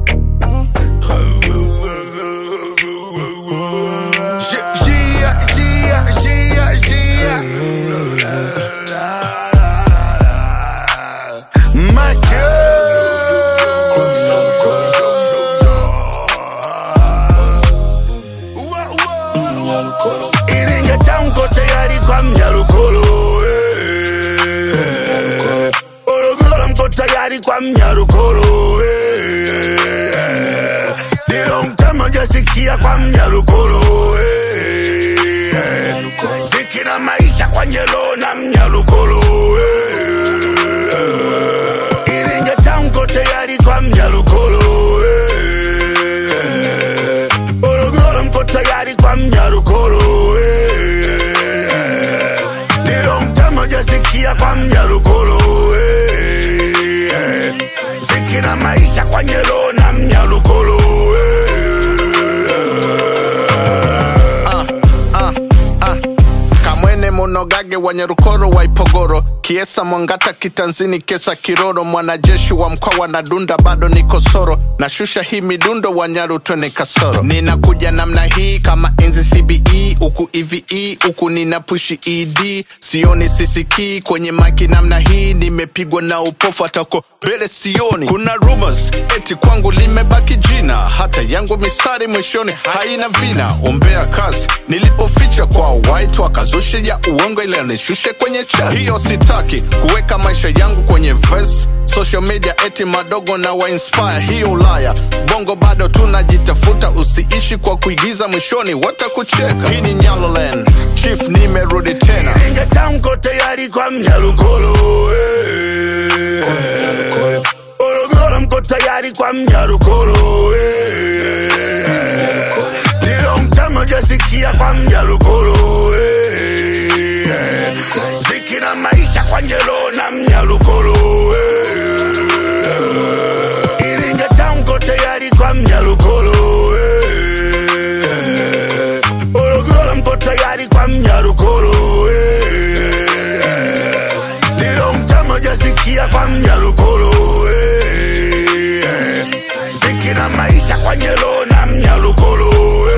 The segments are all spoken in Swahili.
Gia, Gia, Gia, Gia. Iringa tamko tayari kwa mnyarukolo eh. Morogoro mko tayari kwa mnyarukolo eh. Dilo mtama jasikia kwa mnyarukolo eh. Ziki na maisha kwa nyelo na mnyarukolo eh. Iringa tamko tayari kwa mnyarukolo eh. Morogoro mko tayari kwa mnyarukolo eh. Nilo mtama jasikia kwa mnyarukolo eh. Ziki na maisha kwa nyelo na mnyarukolo Ah, ah. kamwene monogage wa nyarukoro wa ipogoro kiesa mwangata kitanzini kesa kiroro mwanajeshi wa mkoa na dunda bado ni kosoro nashusha hii midundo wa nyaru twene kasoro ninakuja namna hii kama enzi cbe huku eve huku nina pushi ed sioni sisikii kwenye maki namna hii nimepigwa na upofu atako mbele sioni kuna rumors eti kwangu limebaki jina hata yangu misari mwishoni haina vina ombea kazi nilipoficha kwa white wakazushe ya uongo ile nishushe kwenye chat hiyo sitaki kuweka maisha yangu kwenye verse social media eti madogo na wainspire hiyo ulaya bongo bado tunajitafuta usiishi kwa kuigiza mwishoni watakucheka hii ni nyaloland chief nimerudi tena Iringa tamko tayari kwa mnyarukolo eh. Morogoro mko tayari kwa mnyarukolo eh. Nilo mtama jasikia kwa mnyarukolo eh. Ziki na maisha kwa nyelo na mnyarukolo eh. Iringa tamko tayari kwa mnyarukolo eh. Morogoro mko tayari kwa mnyarukolo eh. Nilo mtama jasikia kwa mnyarukolo eh. Ziki na maisha kwa nyelo na mnyarukolo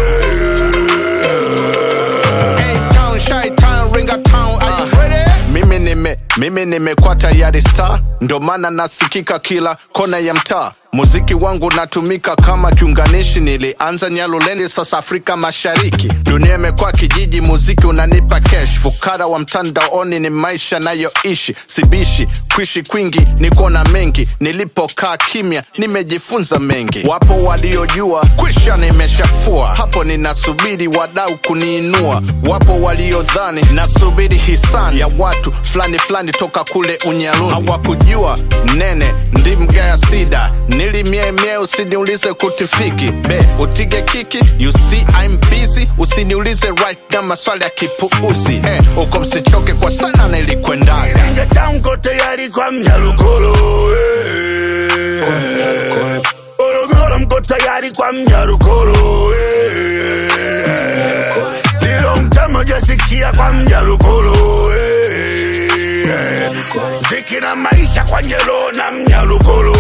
A-Town, Chi-Town, Ringa-Town, are you ready? mimi nime mimi nimekuwa tayari star ndo maana nasikika kila kona ya mtaa muziki wangu natumika kama kiunganishi nilianza nyalulendi sasa afrika mashariki dunia imekuwa kijiji muziki unanipa cash fukara wa mtandaoni ni maisha nayoishi sibishi kuishi kwingi niko na mengi nilipokaa kimya nimejifunza mengi wapo waliojua kwisha nimeshafua hapo ninasubiri wadau kuniinua wapo waliodhani nasubiri hisani ya watu fulani fulani toka kule unyaluni hawakujua nene ndimgaya sida nilimiemie usiniulize kutifiki be utige kiki you see I'm busy usiniulize right na maswali ya kipuuzi eh, uko msichoke kwa sana nilikwendaga Iringa tamko tayari kwa mnyarukolo eh. Morogoro mko tayari kwa mnyarukolo eh. Nilo mtama jasikia kwa mnyarukolo eh. Ziki na maisha kwa nyelo na mnyarukolo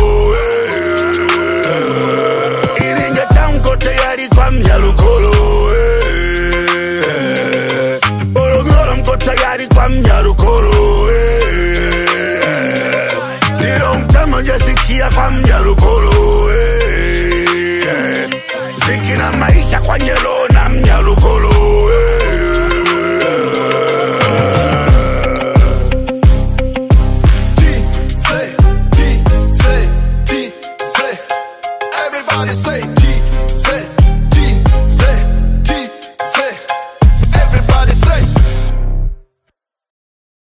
eh. Iringa tamko tayari kwa mnyarukolo eh. Morogoro mko tayari kwa mnyarukolo eh. Nilo mtama jasikia kwa mnyarukolo eh. Ziki na maisha kwa nyelo na mnyarukolo T, say, T, say, T, say. Everybody say